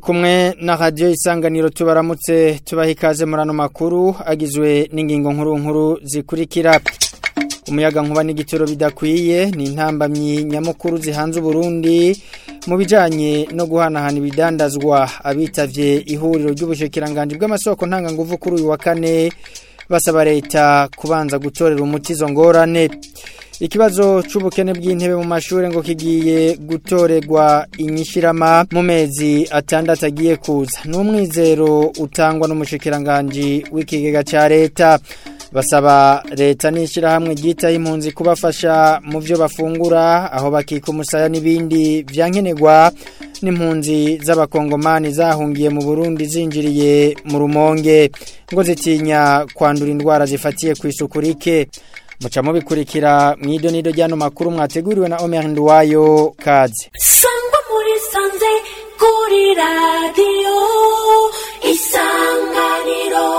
kumwe na radio isanganiro tubaramutse tubaha ikaze muri ano makuru agizwe n'ingingo nkuru nkuru zikurikira umuyaga nkuba n'igitoro bidakwiye ni intambamyi nyamukuru zihanze Burundi mu bijanye no guhanahana ibidandazwa abitavye ihuriro ry'ubushikiranganje bw'amasoko ntanganguvu kuri uyu wa kane basaba leta kubanza gutorera umuti izo ngorane ikibazo c'ubukene bw'intebe mu mashure ngo kigiye gutorerwa inyishirama mu mezi atandatu agiye kuza n'umwizero utangwa n'umushikiranganje w'ikigega ca leta basaba leta n'ishyirahamwe ryitaho impunzi kubafasha mu byo bafungura aho bakika umusaya n'ibindi byankenerwa n'impunzi z'abakongomani zahungiye mu burundi zinjiriye mu rumonge ngo zitinya kwandura indwara zifatiye ku isuku rike muca mubikurikira mu idonido ry'ano makuru mwateguriwe na Omer Nduwayo kaze sangwa muri sanze kuri radiyo isanganiro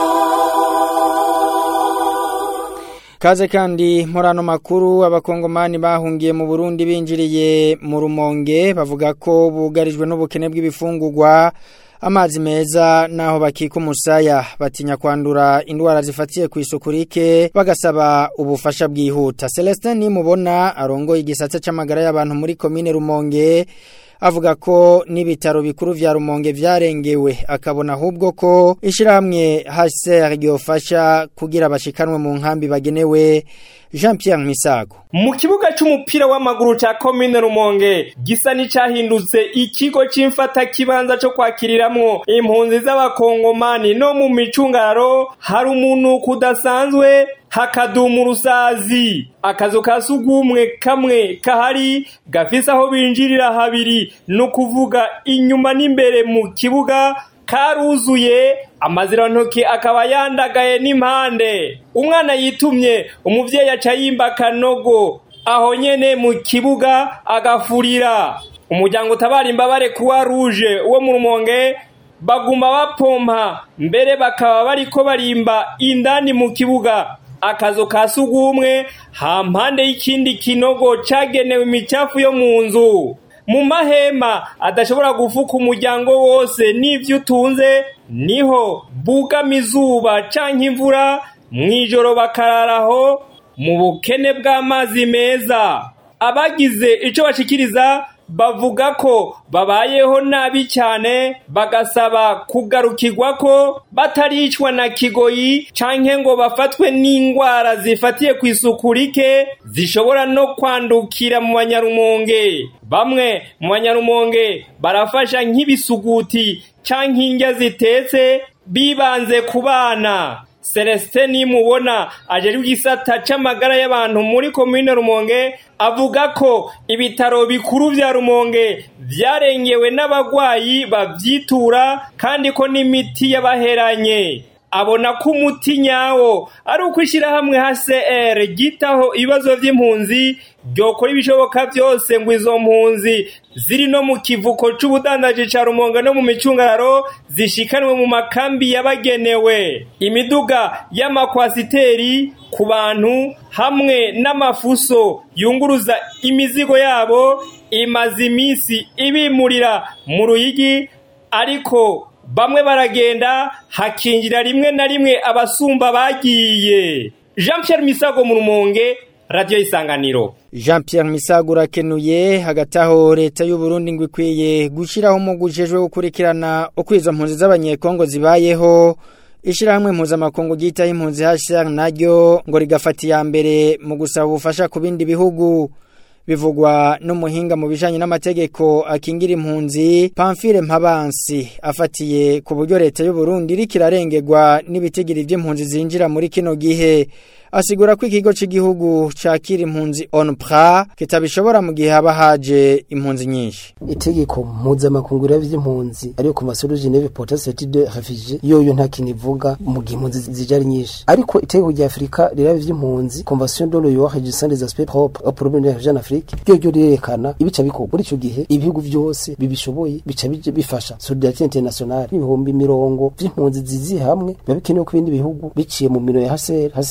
Kaze kandi muri ano makuru abakongomani bahungiye mu Burundi binjiriye mu rumonge bavuga ko bugarijwe n'ubukene bw'ibifungurwa amazi meza naho bakika umusaya batinya kwandura indwara zifatiye ku isuku rike bagasaba ubufasha bwihuta Celestin nimubona arongoye igisate c'amagara y'abantu muri commune Rumonge avuga ko n'ibitaro bikuru vya Rumonge vyarengewe akabona ahubwo ko ishiramwe HCR ryofasha kugira bashikanwe mu nkambi bagenewe Jean Pierre Misago mu kibuga c'umupira w'amaguru ca commune Rumonge gisa n'icahindutse ikigo c'imfata kibanza co kwakiriramwo impunzi z'abakongomani no mu micungaro hari umuntu kudasanzwe hakadumu rusazi akazu ka sugumwe kamwe kahari gafise aho binjirira habiri no kuvuga inyuma n'imbere mu kibuga karuzuye amazirantoki akaba yandagaye n'impande umwana yitumye umuvyeyi aca yimba akanogo aho nyene mu kibuga agafurira umuryango utabara imbabare kuwa ruje wo mu rumonge baguma bapompa mbere bakaba bariko barimba indani mu kibuga akazu ka sugumwe hampande y'ikindi kinogo cagenewe imicafu yo mu nzu mu mahema adashobora gufuka umuryango wose n'ivyo utunze niho bugama izuba canke imvura mw'ijoro bakararaho mu bukene bw'amazi meza abagize ico bashikiriza bavuga ko babayeho nabi cyane bagasaba kugarukirwa ko bataricwa na kigoyi canke ngo bafatwe n'indwara zifatiye ku isuku rike zishobora no kwandukira mu banyarumonge bamwe mu banyarumonge barafasha nk'ibisuguti canke indya zitetse bibanze ku bana Celestin nimubona ajejwe igisata c'amagara y'abantu muri komine Rumonge avuga ko ibitaro bikuru vya Rumonge vyarengewe n'abagwayi bavyitura kandi ko n'imiti yabaheranye abona ko umuti nyawo ari uko ishyirahamwe HCR gitaho ibibazo vy'impunzi ryokora ibishoboka byose ngo izo mpunzi ziri no mu kivuko c'ubudandaji ca Rumonge no mu micungararo zishikanwe mu makambi yabagenewe imiduga y'amakwasiteri ku bantu hamwe n'amafuso yunguruza imizigo yabo imaze iminsi ibimurira mu ruyigi ariko bamwe baragenda hakinjira rimwe na rimwe abasumba bagiye Jean Pierre Misago mu Rumonge Radio Isanganiro Jean Pierre Misago urakenuye hagati aho leta y'u Burundi ngo ikwiye gushiraho umugujejwe gukurikirana uko izo mpunzi z'abanyekongo zibayeho Ishirahamwe mpuzamakungu ryitaho impunzi HCR naryo ngo rigafata iya mbere mu gusaba ubufasha ku bindi bihugu bivugwa n'umuhinga mu bijanye n'amategeko akingira impunzi Pamphile Mpabansi afatiye ku buryo leta y'u Burundi iriko irarengerwa n'ibitigiri by'impunzi zinjira muri kino gihe asigura ko ikigo cy'igihugu cakira impunzi ONPRA kitabishobora mu gihe haba haje impunzi nyinshi itegeko mpuzamakungu ry'impunzi ariyo ku masuru Geneve Potential de Refugee yoyo nta kintu ivuga mu gihe impunzi zije ari nyinshi ariko itegeko rya Afrika riraba ivy'impunzi Convention de l'OIA régissant les aspects propres aux problèmes de la Afrique ryo ryo rirerekana ibica bikorwa muri ico gihe ibihugu byose bibishoboye bica bije bifasha solidarité internationale ibihumbi mirongo vy'impunzi zizi hamwe biba bikenewe ko ibindi bihugu biciye mu miro ya HCR HCR iheze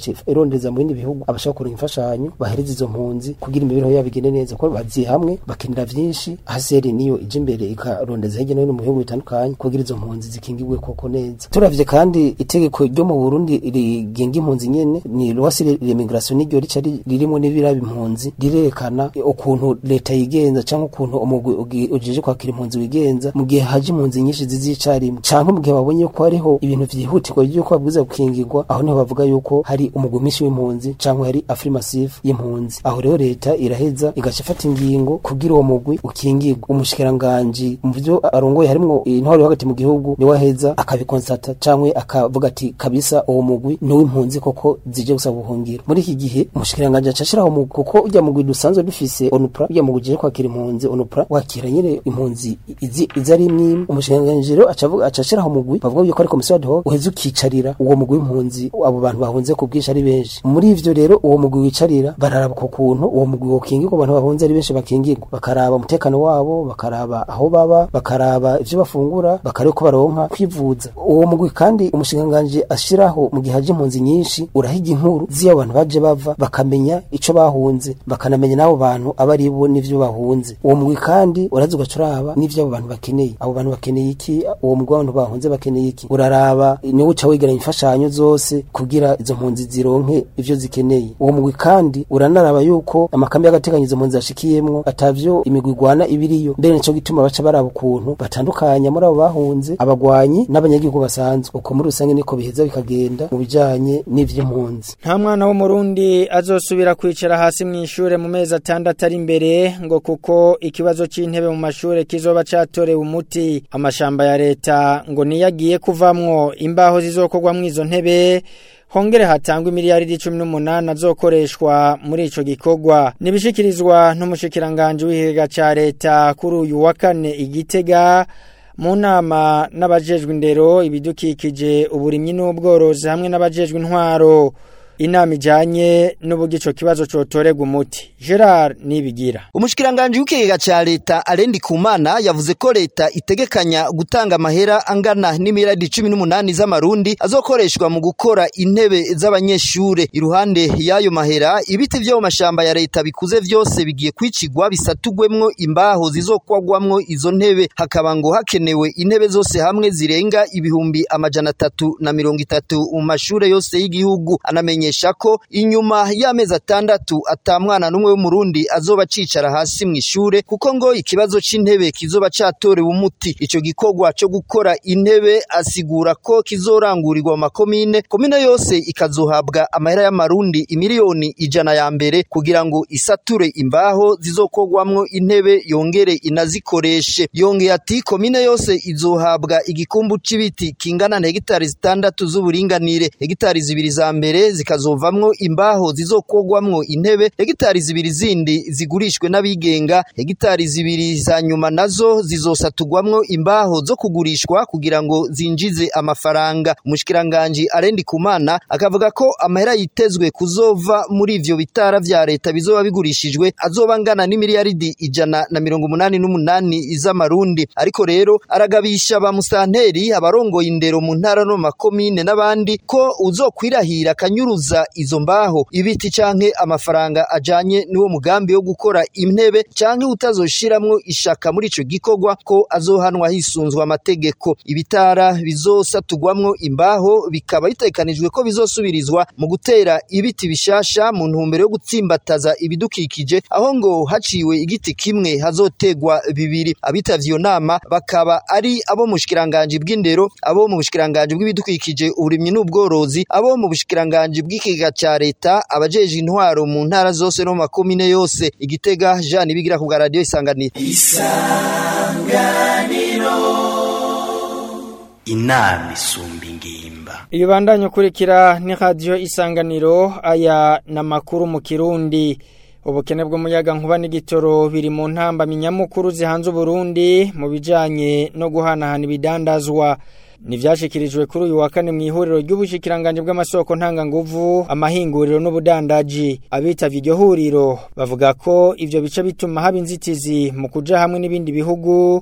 igaca irondeza mu bindi bihugu abashaka kuronka imfashanyo bahereza izo mpunzi kugira imibereho yabo igende neza kuko baziye hamwe bakenera vyinshi haseri niyo ije imbere ikarondeza hirya no hino mu bihugu bitandukanye kugira izo mpunzi zikingirwe koko neza turavye kandi itegeko ryo mu Burundi rigenga impunzi nyene ni lwasi l'immigration niryo rica ririmo n'ibiraba impunzi rirerekana ukuntu leta yigenza canke ukuntu umugwi ujeje kwakira impunzi wigenza mu gihe haje impunzi nyinshi zizicarimwe canke mu gihe babonye ko hariho ibintu vyihutirwa by'uko babwiza gukingirwa aho niho bavuga yuko hari umugwi mwinshi w'impunzi canke hari affirmative y'impunzi aho rero leta iraheza igaca ifata ingingo kugira uwo mugwi ukingirwa umushikiranganji mu byo arongoye harimwo intwaro yo hagati mu gihugu niwe aheza akabikonsata canke akavuga ati kabisa uwo mugwi ni w'impunzi koko zije gusaba ubuhungiro muri iki gihe umushikiranganji aca ashiraho umugwi kuko urya mugwi dusanzwe dufise onupra urya mugwi uje kwakira impunzi onupra wakira nyene impunzi izi izi ari imwe umushikiranganji rero aca avuga aca ashiraho umugwi bavuga yuko ari komisiyo ad hoc uheza ukicarira uwo mugwi w'impunzi abo bantu bahunze ku bwinshi ari benshi muri ivyo rero uwo mugwi wicarira bararaba ku kuntu uwo mugwi wokingirwa abantu bahunze ari benshi bakingirwa bakaraba umutekano wabo bakaraba aho baba bakaraba ivyo bafungura bakareba ko baronka kwivuza uwo mugwi kandi umushikiranganji ashiraho mu gihe haje impunzi nyinshi urahiga inkuru z'iyo abantu baje bava bakamenya ico bahunze bakanamenya n'abo bantu aba ari bo n'ivyo bahunze uwo mugwi kandi uraza ugaca uraba n'ivyo abo bantu bakeneye abo bantu bakeneye iki uwo mugwi w'abantu bahunze bakeneye iki uraraba niwe uca wegeranya imfashanyo zose kugira izo mpunzi zironke ivyo zikeneye uwo mugwi kandi uranaraba yuko amakambi y'agateganyo izo mpunzi zashikiyemwo atavyo imigwi igwana ibiriyo mbere nico gituma baca baraba ukuntu batandukanya muri abo bahunze abagwanyi n'abanyagihugu basanzwe uko muri rusange niko biheza bikagenda mu bijanye n'ivy'impunzi nta mwana w'umurundi azosubira kwicara hasi mu ishure mu mezi atandatu ari imbere ngo kuko ikibazo c'intebe mu mashure kizoba catorewe umuti amashamba ya leta ngo niyo agiye kuvamwo imbaho zizokorwamwo izo ntebe hongere hatangwa miliyaridi cumi n'umunani azokoreshwa muri ico gikorwa nibishikirizwa n'umushikiranganje w'ikigega ca leta kuri uyu wa kane igitega mu nama n'abajejwe indero ibidukikije uburimyi n'ubworozi hamwe n'abajejwe intwaro inama ijanye n'uburyo ico kibazo cotorega umuti Gerard nibigira umushikiranganje w'ikigega ca leta Arendi Kumana yavuze ko leta itegekanya gutanga amahera angana n'imiradi 18 z'amarundi azokoreshwa mu gukora intebe z'abanyeshure iruhande y'ayo mahera ibiti vyo mu mashamba ya leta bikuze vyose bigiye kwicigwa bisatugwemwo imbaho zizokwagwamwo izo ntebe hakaba ngo hakenewe intebe zose hamwe zirenga ibihumbi amajana atatu na mirongo itatu mu mashure yose y'igihugu anamenye amenyesha ko inyuma y'amezi atandatu atamwana n'umwe w'umurundi azoba cicara hasi mu ishure kuko ngo ikibazo c'intebe kizoba catorewe umuti ico gikorwa co gukora intebe asigura ko kizorangurirwa mu makomine komine yose ikazohabwa amahera y'amarundi imiliyoni ijana ya mbere kugira ngo isature imbaho zizokorwamwo intebe yongere inazikoreshe yongeye ati komine yose izohabwa igikumbu c'ibiti kingana na hegitari zitandatu z'uburinganire hegitari zibiri za mbere zikazovamwo imbaho zizokorwamwo intebe hegitari zibiri zindi zigurishwe n'abigenga hegitari zibiri za nyuma nazo zizosatugwamwo imbaho zo kugurishwa kugira ngo zinjize amafaranga umushikiranganje arendi kumana akavuga ko amahera yitezwe kuzova muri ivyo bitara vya leta bizoba bigurishijwe azoba angana n'imiliyaridi ijana na mirongo umunani n'umunani z'amarundi ariko rero aragabisha ba musanteri abarongoye indero mu ntara no mu makomine n'abandi ko uzokwirahira akanyuruza izo mbaho ibiti canke amafaranga ajanye n'uwo mugambi wo gukora intebe canke utazoshiramwo ishaka muri ico gikorwa ko azohanwa hisunzwe amategeko ibitara bizosatugwamwo imbaho bikaba bitekanijwe ko bizosubirizwa mu gutera ibiti bishasha mu ntumbero yo gutsimbataza ibidukikije aho ngo haciwe igiti kimwe hazotegwa bibiri abitavye iyo nama bakaba ari abo mu bushikiranganje bw'indero abo mu bushikiranganje bw'ibidukikije uburimyi n'ubworozi abo mu bushikiranganje bw'ikigega ca leta abajeje intwaro mu ntara zose no mu makomine yose igitega Jean ibigira ku radio isanganiro inama isumba ingimba iyo bandanye ukurikira ni radio isanganiro aya n'amakuru mu kirundi ubukene bw'umuyaga nkuba n'igitoro biri mu ntamba minyamukuru zihanze Burundi mu bijanye no guhanahana ibidandazwa Nivyashikirijwe kuri uyu wa kane mu ihuriro ry'ubushikiranganje bw'amasoko ntanganguvu amahinguriro n'ubudandaji abitavye iryo huriro bavuga ko ivyo bice bituma haba inzitizi mu kuja hamwe n'ibindi bihugu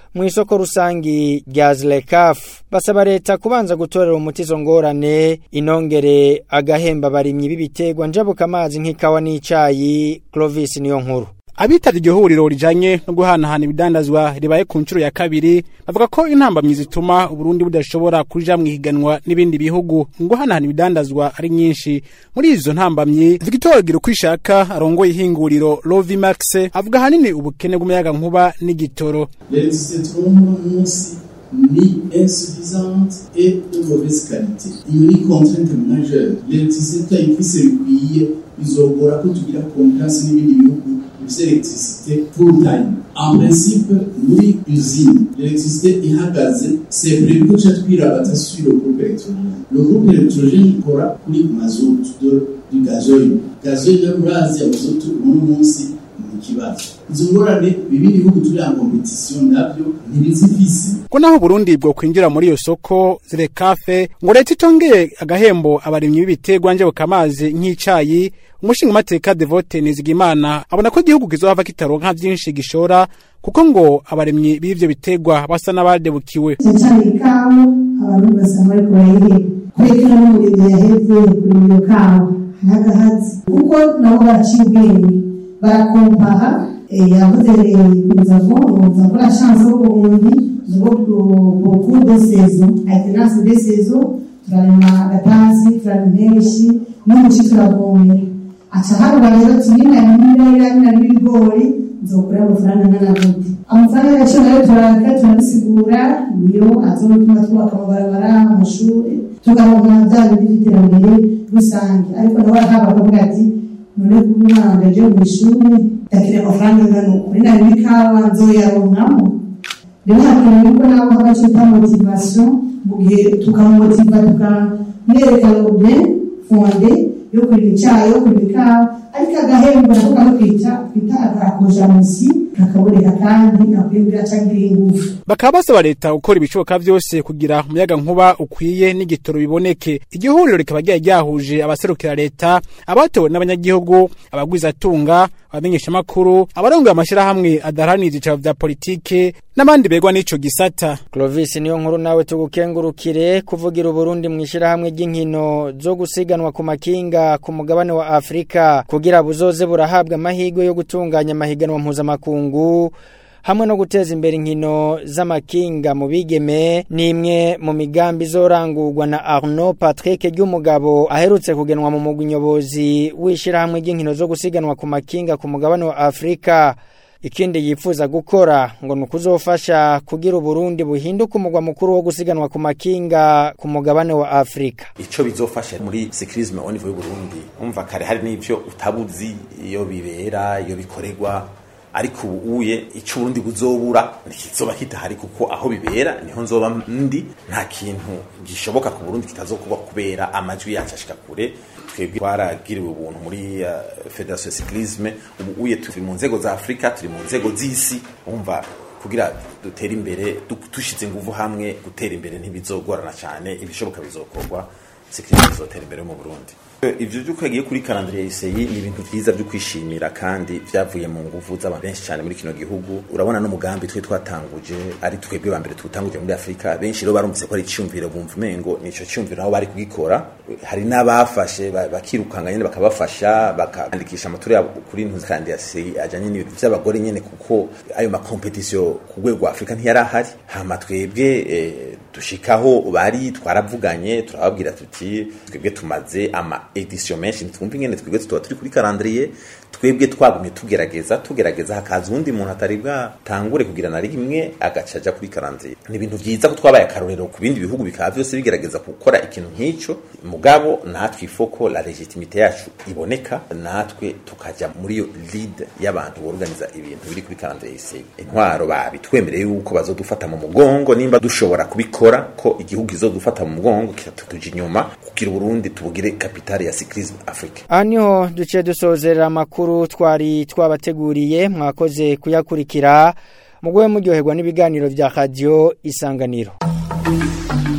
mu isoko rusangi rya Zlekaf basaba leta kubanza gutorera umuti izo ngorane inongere agahemba barimyi b'ibiterwa njabuka amazi nk'ikawa n'icayi Clovis niyo nkuru Abitavye iryo huriro rijanye no guhanahana ibidandazwa ribaye ku nshuro ya kabiri bavuga ko intambamyi zituma Uburundi budashobora kuja mu higanwa n'ibindi bihugu mu guhanahana ibidandazwa ari nyinshi muri izo ntambamyi Victor Girukwishaka arongoye ihinguriro Lovimax avuga hanini ubukene bw'umuyaga nkuba n'igitoro L'électricité tourne munsi ni insuffisante et de mauvaise qualité. Iyo ni contrainte majeure. L'électricité tutayifise bikwiye bizogora ko tugira confiance n'ibindi bihugu bifise électricité full time. En principe, muri usine, l'électricité ihagaze, c'est prévu ko tuca twirabata sur le groupe électrogène. Le groupe électrogène ikora kuri mazout de, du gazoil. Gazoil yo murazi ya mazout uno munsi ni ikibazo. Izo ngorane bibindi bihugu turi en competition navyo ntibizifise. ko naho Burundi bwo kwinjira muri iyo soko Zlekafe ngo leta itongeye agahembo abarimyi b'ibiterwa njabuka amazi nk'icayi umushinga mateka Devote Nizigimana abona ko igihugu kizohava kitaronka vyinshi gishora kuko ngo abarimyi b'ivyo biterwa basa n'abadebukiwe cyane ikawa abantu basanga ariko bayiheba kwekera n'umurimyi yahevye kuri iyo kawa ntagahazi kuko nabo baraciye ubwenge barakompaha yavuze nous avons nous avons la chance au Burundi nous avons beaucoup de saisons alternance des saisons turarima gatasi turarima impeshi n'umuci turavomera aca harura rero tunina n'ibiraya n'ibigori nzokura amafaranga angana gute amafaranga yacu nayo turaraka turabisigura niyo azotuma twubaka amabarabara amashuri tugaronka bya bindi by'iterambere rusange ariko nawe haba kuvuga ati none kuba umwana ndaje mu ishuri ndakeneye amafaranga angana uku ni nayo ikawa nzoyaronkamo rero hakenewe yuko nabo haba cyita motivation mu gihe tukamumotiva tukamwereka robine fonde yo kurima icyayi yo kurima ikawa ariko agahembo nako kamukwica twita agakojamusi kakaboneka kandi akwibwa acagira ingufu bakaba basaba leta gukora ibishoboka vyose kugira umuyaga nkuba ukwiye n'igitoro biboneke iryo huriro rikaba ryari ryahuje abaserukira leta abatowe n'abanyagihugu abagwizatunga abamenyeshamakuru abarongoye amashirahamwe adaharanira ivyicaro vya politike n'abandi begwa n'ico gisata Clovis niyo nkuru nawe tugukengurukire kuvugira Uburundi mu ishirahamwe ry'inkino zo gusiganwa ku makinga ku mugabane wa Afrika kugira buzoze burahabwa amahirwe yo gutunganya amahiganwa mpuzamakungu hamwe no guteza imbere inkino z'amakinga mu bigeme ni imwe mu migambi izorangurwa na Arnaud Patrick ry'umugabo aherutse kugenwa mu mugwi nyobozi w'ishirahamwe ry'inkino zo gusiganwa ku makinga ku mugabane wa Afrika ikindi yifuza gukora ngo ni ukuzofasha kugira uburundi buhinduka umugwa mukuru wo gusiganwa ku makinga ku mugabane wa afurika ico bizofasha muri sekirizme au niveau y'uburundi umva kare hari n'ivyo utabuzi iyo bibera iyo bikorerwa ariko ubu uye ico uburundi buzobura ntikizoba kitahari kuko aho bibera niho nzoba ndi nta kintu gishoboka ku burundi kitazokorwa kubera amajwi yacu ashika kure twebwe twaragiriwe ubuntu muri uh, federation cyclisme ubu uye turi mu nzego za Afrika turi mu nzego z'isi umva kugira dutere imbere dushize ingufu hamwe gutera imbere ntibizogorana cyane ibishoboka bizokorwa cyclisme izotera imbere mu Burundi ivyo vyuko yagiye kuri calendrier ICI ni ibintu vyiza vyo kwishimira kandi vyavuye mu nguvu z'abantu benshi cyane muri kino gihugu urabona n'umugambi twe twatanguje ari twebwe ba mbere tutanguje muri Afrika benshi rero barumvise ko ari icyumviro bumva umengo nico cyumviro aho bari kugikora hari n'abafashe bakirukanga nyene bakabafasha bakandikisha amatura yabo kuri calendrier ICI ajanye n'ibintu vy'abagore nyene kuko ayo ma competition ku rwego rwa Afrika ntiyarahari hama twebwe eh, dushikaho bari twaravuganye turababwira tuti twebwe tumaze ama edition menshi ntitwumva ingene twebwe tuba turi kuri calendrier twebwe twagumye tugerageza tugerageza hakaza undi muntu atari bwatangure kugira na rimwe agaca aja kuri calendrier ni ibintu vyiza ko twabaye akarorero ku bindi bihugu bikaba vyose bigerageza gukora ikintu nk'ico mugabo natwe ifoko la legitimite yacu iboneka natwe tukaja muri iyo lead y'abantu borganiza ibintu biri kuri calendrier y'isi intwaro babitwemereye yuko bazodufata mu mugongo nimba dushobora kubikora ko igihugu kizodufata mu mugongo kitatuja inyuma kugira Burundi tubugire kapitali ya cyclisme Africa aha niho duce dusozerera amakuru twari twabateguriye mwakoze kuyakurikira mugwe muryoherwa n'ibiganiro vya radio isanganiro